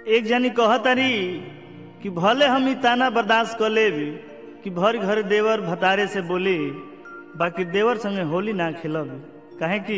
एक जनी कहतारी कि भले हम ई ताना बर्दाश्त कर लेब कि भर घर देवर भतारे से बोली बाकी देवर संगे होली ना खेलब काहे कि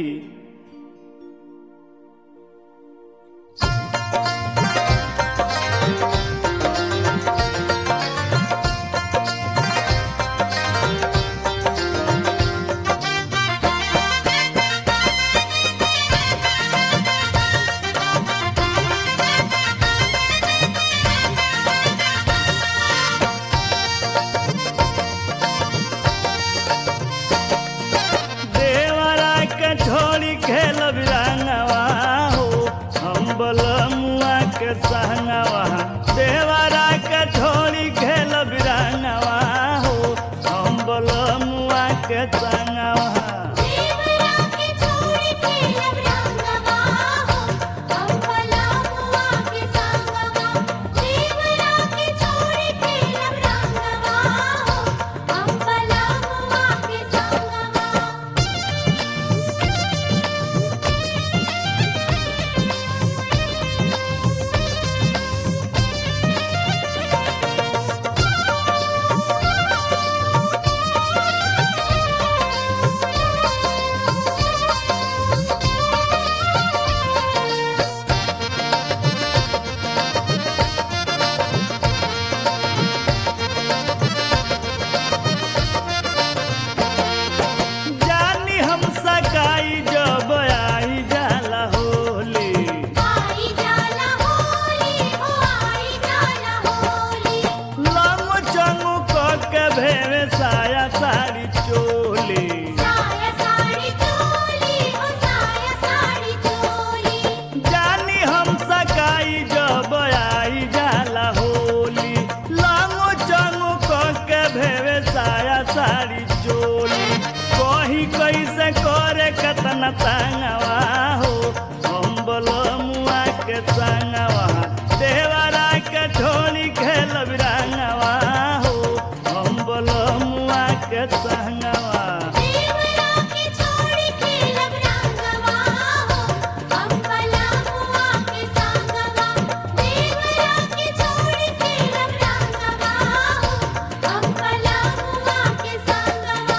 देवरा के छोड़ी खेल बिरंगवा हो हम बलमुआ के संगवा देवरा के छोड़ी खेल बिरंगवा हो हम बलमुआ के संगवा देवरा के छोड़ी खेलब रंगवा हो हम भलामुआ के संगवा देवरा के छोड़ी खेलब रंगवा हो हम भलामुआ के संगवा जानी हम सकाई जब आई जाला होली आई जाला होली हो आई जाला होली लंग चंगू क के भेवे साया साड़ी चोली साया साड़ी चोली हो साया साड़ी चोली जानी हम सकाई जब आई जाला होली लांगो चंगो क के भेवे साया साड़ी चोली कही कैसे करे कतना तंगवा हो हम बलमुआ के संगवा देवरा के ढोली खेल बिरंगवा हो हम बलमुआ के संगवा देवरा के छोड़ी खेलब रंगवा हो हम भलामुआ के संगवा देवरा के छोड़ी खेलब रंगवा हो हम भलामुआ के संगवा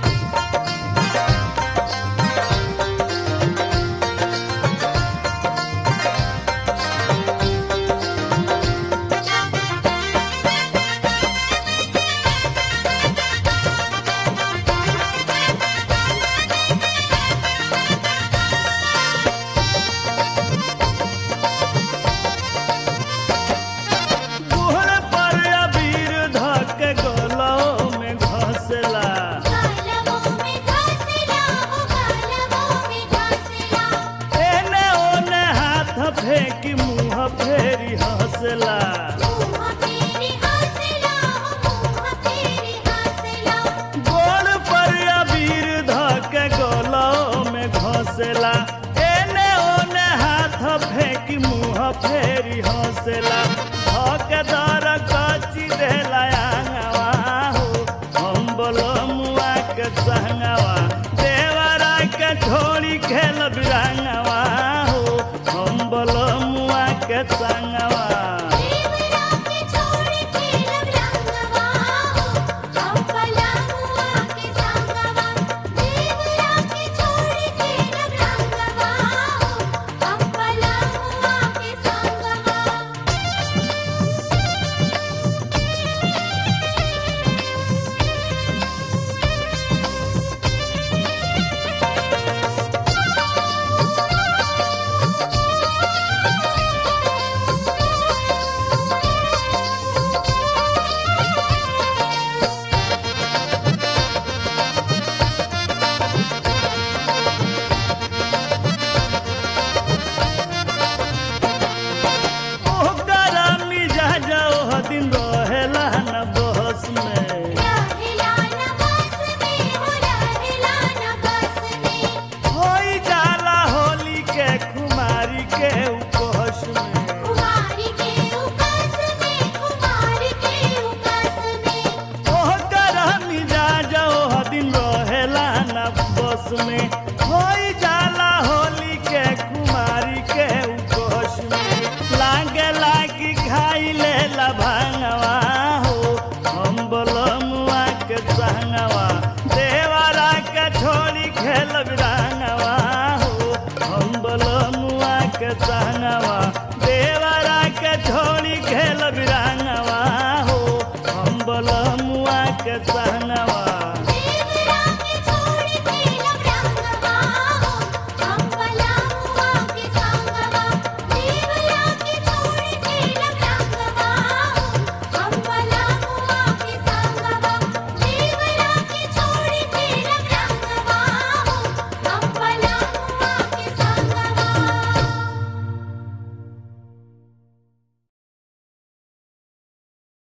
गुहर पर अबीर धक गलो में घसला गालवों में घासला हो गालवों में घासला एने ओने हाथ फेंकी मुंह फेरी हंसला मुँह तेरी हंसला हो मुँह तेरी हंसला गोड़ पर अबीर धक गलो में घसला एने ओने हाथ फेंकी मुंह फेरी हंसला धक दर कची देला आंगवा हो हम बलमुआ के संगवा देवरा के छोड़ी खेल बिरंगवा